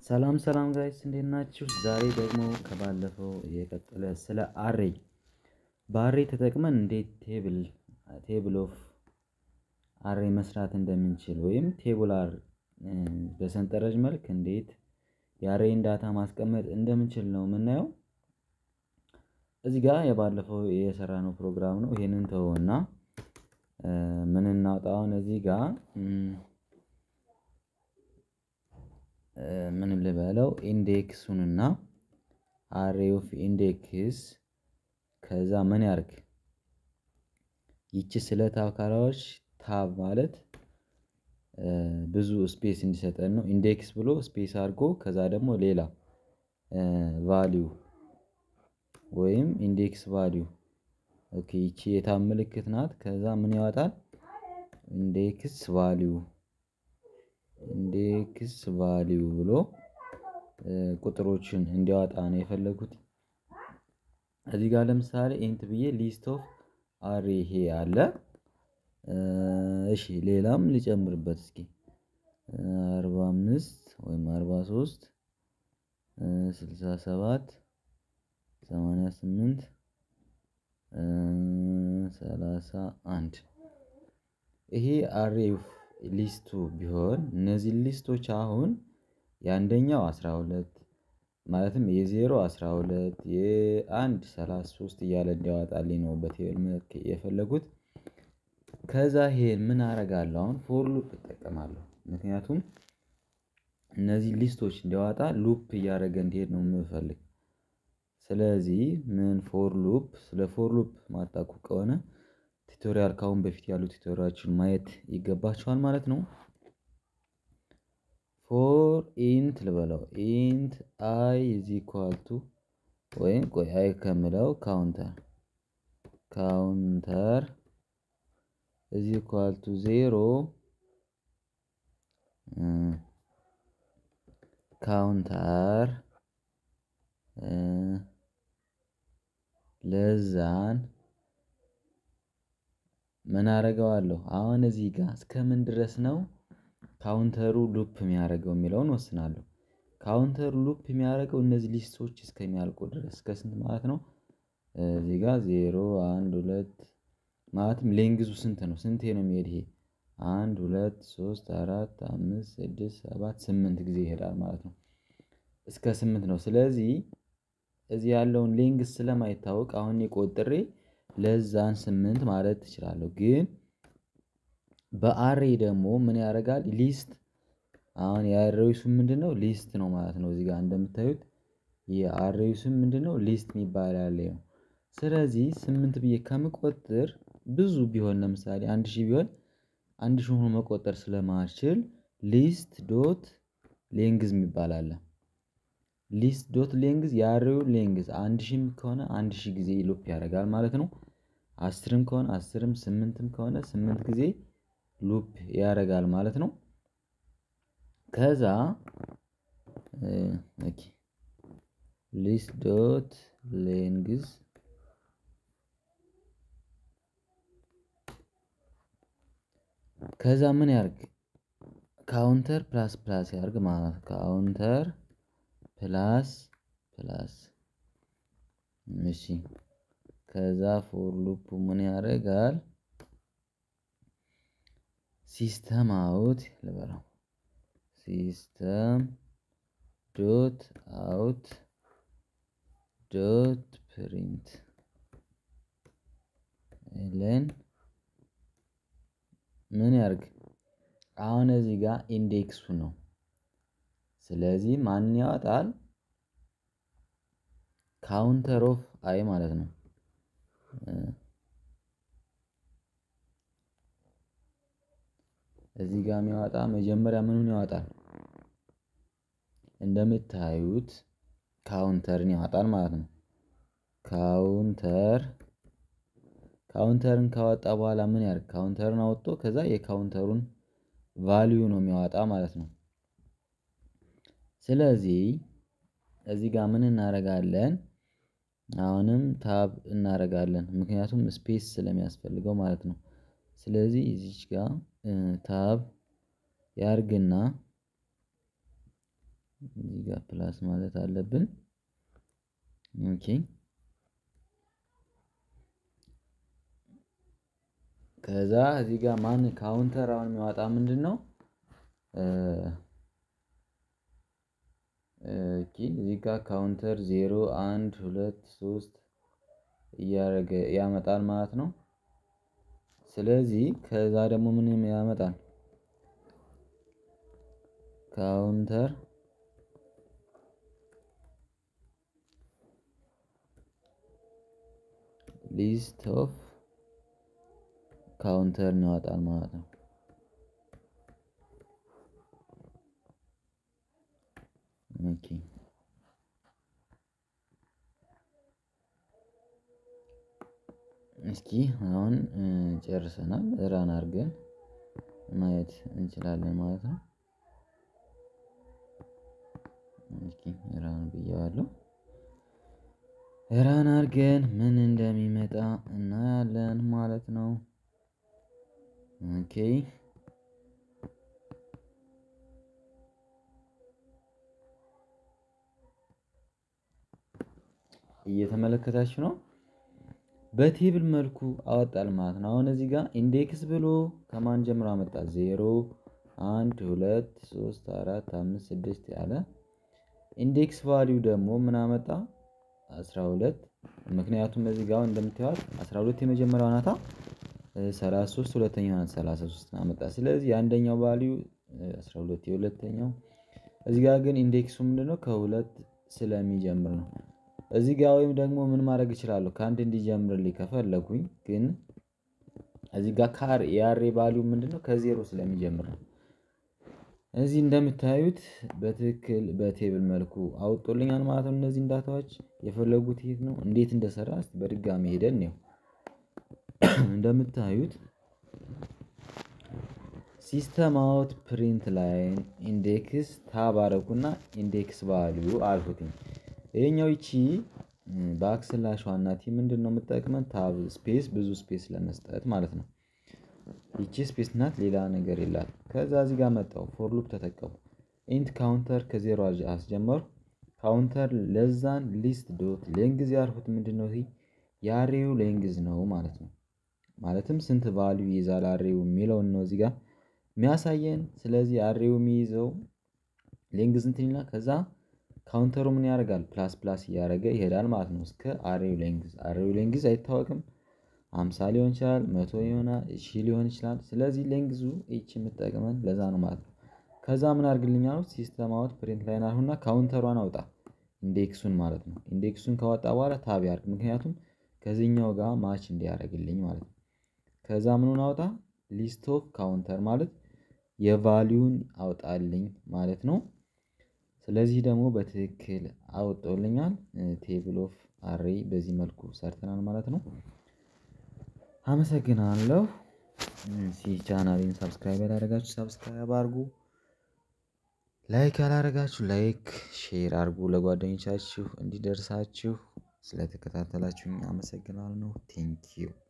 ሰላም ሰላም ጋይስ እንዴት ናችሁ? ዛሬ ደግሞ ከባለፈው የቀጠለ ስለ አሬ በአሬ ተጠቅመን እንዴት ቴብል ቴብል ኦፍ አሬ መስራት እንደምንችል ወይም ቴቡላር በሰንጠረዥ መልክ እንዴት የአሬን ዳታ ማስቀመጥ እንደምንችል ነው የምናየው። እዚህ ጋር የባለፈው የሰራነው ፕሮግራም ነው። ይሄንን ተውና ምን እናውጣውን እዚህ ጋር ምን ልበለው ኢንዴክሱንና አሬ ኦፍ ኢንዴክስ ከዛ ምን ያርግ ይቺ ስለ ታብ ካላዎች ታብ ማለት ብዙ ስፔስ እንዲሰጠን ነው። ኢንዴክስ ብሎ ስፔስ አድርጎ ከዛ ደግሞ ሌላ ቫልዩ ወይም ኢንዴክስ ቫልዩ ኦኬ ይቺ የታብ ምልክት ናት። ከዛ ምን ያወጣል ኢንዴክስ ቫልዩ ኢንዴክስ ቫልዩ ብሎ ቁጥሮችን እንዲያወጣ ነው የፈለጉት። እዚህ ጋር ለምሳሌ ኢንት ብዬ ሊስት ኦፍ አሬ ይሄ አለ። እሺ ሌላም ሊጨምርበት እስኪ አርባ አምስት ወይም አርባ ሶስት ስልሳ ሰባት ሰማንያ ስምንት ሰላሳ አንድ ይሄ አሬው ሊስቱ ቢሆን እነዚህ ሊስቶች አሁን የአንደኛው አስራ ሁለት ማለትም የዜሮ አስራ ሁለት የአንድ ሰላሳ ሶስት እያለ እንዲያወጣልኝ ነው በቴብል መልክ የፈለጉት። ከዛ ይሄን ምን አደርጋለሁ አሁን ፎር ሉፕ እጠቀማለሁ ምክንያቱም እነዚህ ሊስቶች እንዲያወጣ ሉፕ እያደረገ እንዲሄድ ነው የምፈልግ። ስለዚህ ምን ፎር ሉፕ ስለ ፎር ሉፕ ማታውቁ ከሆነ ቱቶሪያል ካሁን በፊት ያሉ ቱቶሪያሎችን ማየት ይገባችኋል ማለት ነው። ፎር ኢንት ልበለው ኢንት አይ ኢዝ ኢኳል ቱ ወይም ቆይ አይ ከምለው ካውንተር ካውንተር ኢዝ ኢኳል ቱ ዜሮ ካውንተር ለዛን ምን አደርገዋለሁ አሁን እዚህ ጋር እስከምን ድረስ ነው ካውንተሩ ሉፕ የሚያደርገው የሚለውን ወስናለሁ። ካውንተሩ ሉፕ የሚያደርገው እነዚህ ሊስቶች እስከሚያልቁ ድረስ እስከ ስንት ማለት ነው? እዚህ ጋር ዜሮ አንድ ሁለት ማለትም ሌንግዙ ስንት ነው? ስንቴ ነው የሚሄድ ይሄ አንድ ሁለት ሶስት አራት አምስት ስድስት ሰባት ስምንት ጊዜ ይሄዳል ማለት ነው። እስከ ስምንት ነው ስለዚህ እዚህ ያለውን ሌንግዝ ስለማይታወቅ አሁን ቆጥሬ ለዛን ስምንት ማለት እችላለሁ። ግን በአሬ ደግሞ ምን ያደርጋል ሊስት አሁን የአሬው ስም ምንድነው ሊስት ነው ማለት ነው። እዚህ ጋር እንደምታዩት የአሬው ስም ምንድነው ሊስት የሚባል ያለ ነው። ስለዚህ ስምንት ብዬ ከምቆጥር ብዙ ቢሆን ለምሳሌ አንድ ሺህ ቢሆን አንድ ሺህ ሆኖ መቆጠር ስለማልችል ሊስት ዶት ሌንግዝ የሚባል አለ። ሊስት ዶት ሌንግዝ የአሬውን ሌንግዝ አንድ ሺህም ከሆነ አንድ ሺህ ጊዜ ሉፕ ያደርጋል ማለት ነው። አስርም ከሆነ አስርም ስምንትም ከሆነ ስምንት ጊዜ ሉፕ ያደርጋል ማለት ነው። ከዛ ኦኬ ሊስት ዶት ሌንግዝ ከዛ ምን ያርግ ካውንተር ፕላስ ፕላስ ያርግ ማለት ካውንተር ፕላስ ፕላስ እሺ ከዛ ፎር ሉፑ ምን ያደርጋል? ሲስተም አውት ልበለው ሲስተም ዶት አውት ዶት ፕሪንት ለን ምን ያርግ አሁን እዚህ ጋር ኢንዴክሱ ነው። ስለዚህ ማን ያወጣል? ካውንተር ኦፍ አይ ማለት ነው። እዚህ ጋር የሚያወጣ መጀመሪያ ምኑን ያወጣል? እንደምታዩት ካውንተርን ያወጣል ማለት ነው። ካውንተር ካውንተርን ካወጣ በኋላ ምን ያርግ ካውንተርን አወጥቶ ከዛ የካውንተሩን ቫልዩ ነው የሚያወጣ ማለት ነው። ስለዚህ እዚህ ጋር ምን እናደርጋለን? አሁንም ታብ እናደርጋለን ምክንያቱም ስፔስ ስለሚያስፈልገው ማለት ነው። ስለዚህ እዚች ጋር ታብ ያርግና እዚህ ጋር ፕላስ ማለት አለብን። ኦኬ ከዛ እዚህ ጋር ማን ካውንተር አሁን የሚያወጣ ምንድነው? ኦኬ እዚህ ጋር ካውንተር ዜሮ አንድ ሁለት ሶስት እያደረገ ያመጣል ማለት ነው። ስለዚህ ከዛ ደግሞ ምን ያመጣል? ካውንተር ሊስት ኦፍ ካውንተር ያወጣል ማለት ነው። ኦኬ እስኪ አሁን ጨርሰናል ራን አድርገን ማየት እንችላለን ማለት ነው። እስኪ ራን ብዬዋለሁ። ራን አድርገን ምን እንደሚመጣ እናያለን ማለት ነው። ኦኬ እየተመለከታችሁ ነው። በቴብል መልኩ አወጣል ማለት ነው። አሁን እዚህ ጋር ኢንዴክስ ብሎ ከማን ጀምሮ አመጣ? ዜሮ አንድ ሁለት ሶስት አራት አምስት ስድስት ያለ ኢንዴክስ ቫልዩ ደግሞ ምን አመጣ? አስራ ሁለት ምክንያቱም እዚህ ጋር እንደምታዩት አስራ ሁለት የመጀመሪያው ናታ ሰላሳ ሶስት ሁለተኛው ናት ሰላሳ ሶስት አመጣ። ስለዚህ የአንደኛው ቫልዩ አስራ ሁለት የሁለተኛው እዚህ ጋር ግን ኢንዴክሱ ምንድነው? ከሁለት ስለሚጀምር ነው። እዚህ ጋር ወይም ደግሞ ምን ማድረግ እችላለሁ? ከአንድ እንዲጀምርልኝ ከፈለኩኝ ግን እዚህ ጋር ካር የአሬ ቫልዩ ምንድነው? ከዜሮ ስለሚጀምር ነው። እዚህ እንደምታዩት በትክክል በቴብል መልኩ አውጦልኛል ማለት ነው። እነዚህ ዳታዎች የፈለጉት የት ነው? እንዴት እንደሰራ እስቲ በድጋሚ ሄደን እንየው። እንደምታዩት ሲስተም አውት ፕሪንት ላይን ኢንዴክስ ታብ አረኩና ኢንዴክስ ቫልዩ አልኩትኝ። ይሄኛው ይቺ ባክስላሽ ዋና ቲ ምንድነው የምጠቅመን? ታብ ስፔስ ብዙ ስፔስ ለመስጠት ማለት ነው። ይቺ ስፔስ ናት፣ ሌላ ነገር የላት። ከዛ እዚህ ጋር መጣው ፎር ሉፕ ተጠቀሙ። ኢንት ካውንተር ከዜሮ አስጀመሩ። ካውንተር ለዛን ሊስት ዶት ሌንግዝ ያልኩት ምንድነው? ይሄ የአሬው ሌንግዝ ነው ማለት ነው። ማለትም ስንት ቫልዩ ይይዛል አሬው የሚለውን ነው እዚህ ጋር የሚያሳየን። ስለዚህ አሬው የሚይዘው ሌንግዝ እንትን ይላል። ከዛ ካውንተሩ ምን ያደርጋል? ፕላስ ፕላስ እያደረገ ይሄዳል ማለት ነው እስከ አሬው ሌንግዝ። አሬው ሌንግዝ አይታወቅም። አምሳ ሊሆን ይችላል፣ መቶ ይሆናል፣ ሺህ ሊሆን ይችላል። ስለዚህ ሌንግዙ ኤች የምጠቅመን ለዛ ነው ማለት ነው። ከዛ ምን አድርግልኝ አሉት? ሲስተም አውት ፕሪንት ላይን አልሁና ካውንተሯን አውጣ ኢንዴክሱን ማለት ነው። ኢንዴክሱን ካወጣ በኋላ ታብ ያርግ፣ ምክንያቱም ከዚህኛው ጋር ማች እንዲያደርግልኝ ማለት ነው። ከዛ ምኑን አውጣ? ሊስት ኦፍ ካውንተር ማለት የቫሊዩን አውጣልኝ ማለት ነው። ስለዚህ ደግሞ በትክክል አውጦልኛል። ቴብል ኦፍ አሬ በዚህ መልኩ ሰርተናል ማለት ነው። አመሰግናለሁ። ሲ ቻናሌን ሰብስክራይብ ያላደረጋችሁ ሰብስክራይብ አድርጉ። ላይክ ያላደረጋችሁ ላይክ፣ ሼር አድርጉ ለጓደኞቻችሁ እንዲደርሳችሁ። ስለተከታተላችሁኝ አመሰግናለሁ። ቴንኪዩ